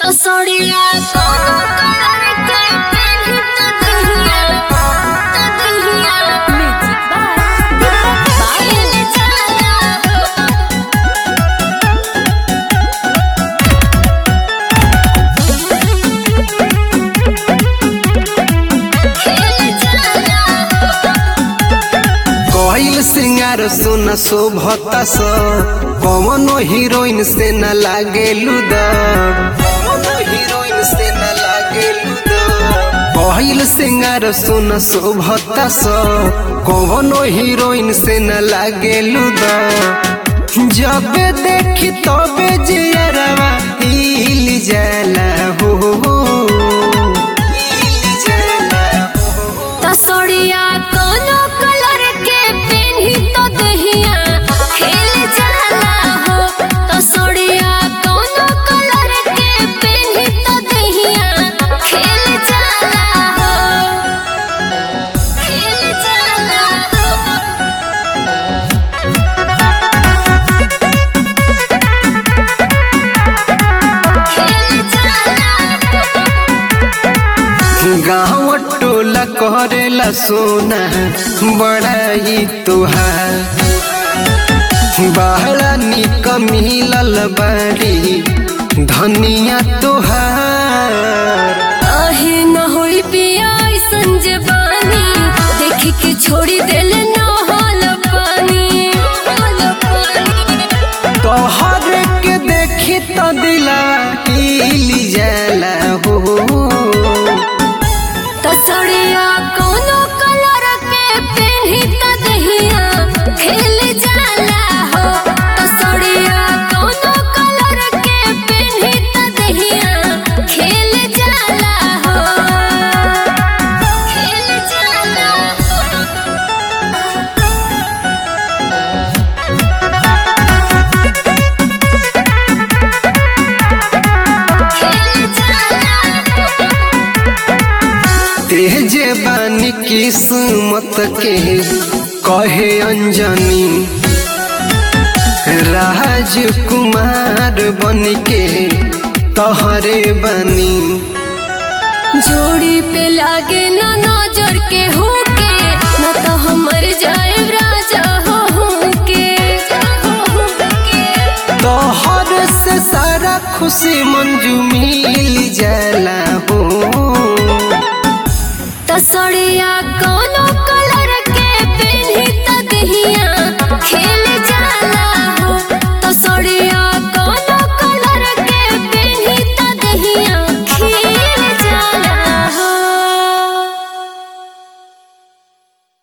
तसोड़िया कोनो कलर के पेन्ही त दहिया त दहिया म्यूजिक बाय बाइल जाला खेल जाला कईल सिंगार सुन शोभता स कवनो हीरोइन से न लागे लुद कवनो हीरोइन से न लागे लुद कईल सिंगार सुन शोभता स कवनो हीरोइन से न लागे लुद जब देखी तबे जियरवा हिल जाला हो हिल जाला हो तसोड़िया कोनो कलर के पेन्ही तो दहिया खेल जाला हो तसोड़िया कोनो कलर के पेन्ही तो दहिया खेल जाला हो खेल जाला खेल जाला गाँव टोला करेला सोना बड़ा ही तुहार बहरा निक मिलल बारी धनिया तुहार आहे न होई पिया ऐसन जवानी देख के छोड़ी देल न हाल पानी हाल पानी तोहर के देखी तो दिला हिल जाला हो तसड़िया कोनो कलर के पेन्ही त दहिया खेल जाला हो तसड़िया कोनो कलर के पेन्ही त दहिया खेल जाला हो खेल जाला खेल जाला तेजे बानी किस्मत के कहे अंजनी राजकुमार बन के तहरे बनी जोड़ी पे लागे ना नजर के होके न तो हमर जाए राजा हो होके तोहर से सारा खुशी मंजू मिल जाला हो तसड़िया कौन